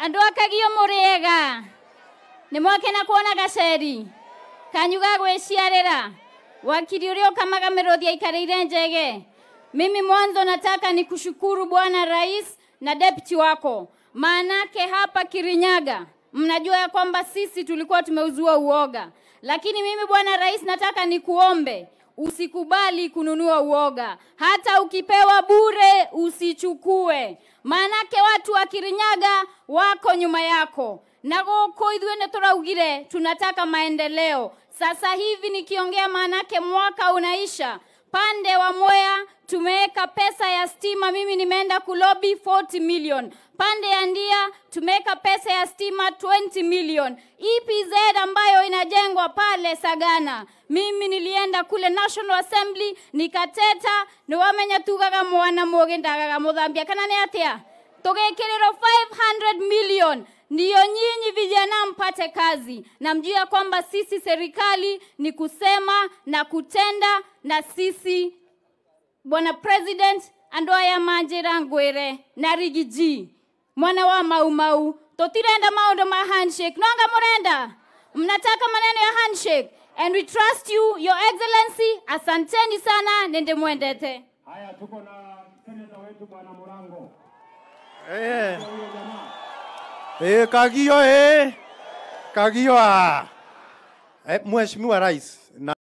andå akagio må rä ega nä mwakena kuona gaceri kanyu ga gwä ciarä ra wakiri å rä a å kamagamä rå thia ikarä ire njege mimi mwanzo nataka ni kushukuru bwana rais na deputy wako maanake hapa kirinyaga mnajua ya kwamba sisi tulikuwa tumeuzua uoga lakini mimi bwana rais nataka nikuombe usikubali kununua uoga hata ukipewa bure usichukue maanake watu wa kirinyaga wako nyuma yako na gũkũ ithuĩ nĩ tũraugire tunataka maendeleo sasa hivi nikiongea maanake mwaka unaisha pande wa Mwea tumeweka pesa ya stima, mimi nimeenda kulobi 40 million. Pande ya Ndia tumeweka pesa ya stima 20 million. EPZ ambayo inajengwa pale Sagana, mimi nilienda kule National Assembly nikateta niwamenya tugaga mwana mũgĩ ndagaga mũthambia kana nĩ atĩa tũgĩkĩrĩrwo 500 million ndiyo nyinyi vijana mpate kazi na mjue ya kwamba sisi serikali ni kusema na kutenda na sisi bwana president andå aya manjä ngwire na rigi g mwana wa maumau tũtirenda maũndũ ma handshake nonga mũrenda mnataka maneno ya handshake and we trust you your excellency asanteni sana nende mwendete Haya, tuko na seneta wetu bwana Murango. Eh, Huyo jamaa eh, Kagio eh. Kagio ah. Eh, Mheshimiwa Rais na